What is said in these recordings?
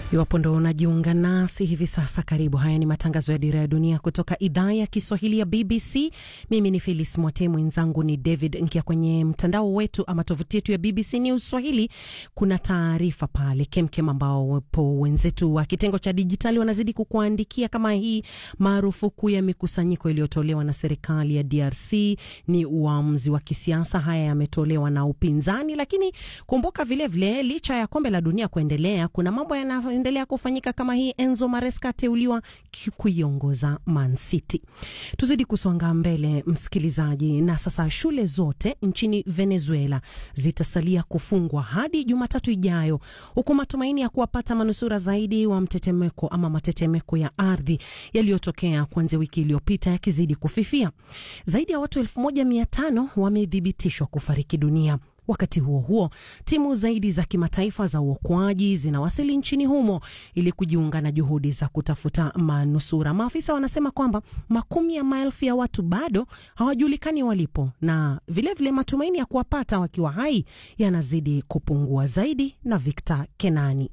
Iwapo ndo unajiunga nasi hivi sasa, karibu. Haya ni matangazo ya Dira ya Dunia kutoka idhaa ya Kiswahili ya BBC. Mimi ni Phyllis Mwote, mwenzangu ni David Nkia. Kwenye mtandao wetu ama tovuti yetu ya BBC News Swahili kuna taarifa pale kemkem, ambao wapo wenzetu wa kitengo cha dijitali wanazidi kukuandikia kama hii. Marufuku ya mikusanyiko iliyotolewa na serikali ya DRC ni uamuzi wa kisiasa. Haya yametolewa na upinzani, lakini kumbuka vilevile vile, licha ya kombe la dunia kuendelea, kuna mambo yana endelea kufanyika kama hii. Enzo Maresca ateuliwa kuiongoza Man City. Tuzidi kusonga mbele, msikilizaji. Na sasa shule zote nchini Venezuela zitasalia kufungwa hadi Jumatatu ijayo, huku matumaini ya kuwapata manusura zaidi wa mtetemeko ama matetemeko ya ardhi yaliyotokea kuanzia wiki iliyopita yakizidi kufifia. Zaidi ya watu elfu moja mia tano wamethibitishwa kufariki dunia. Wakati huo huo, timu zaidi za kimataifa za uokoaji zinawasili nchini humo ili kujiunga na juhudi za kutafuta manusura. Maafisa wanasema kwamba makumi ya maelfu ya watu bado hawajulikani walipo, na vilevile vile matumaini ya kuwapata wakiwa hai yanazidi kupungua. Zaidi na Victor Kenani.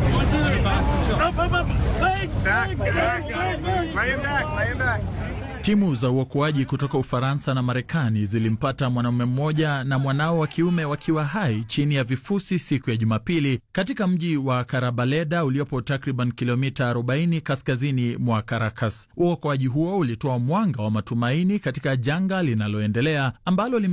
Timu za uokoaji kutoka Ufaransa na Marekani zilimpata mwanamume mmoja na mwanao wa kiume wakiwa hai chini ya vifusi siku ya Jumapili katika mji wa Karabaleda uliopo takriban kilomita 40 kaskazini mwa Caracas. Uokoaji huo ulitoa mwanga wa matumaini katika janga linaloendelea ambalo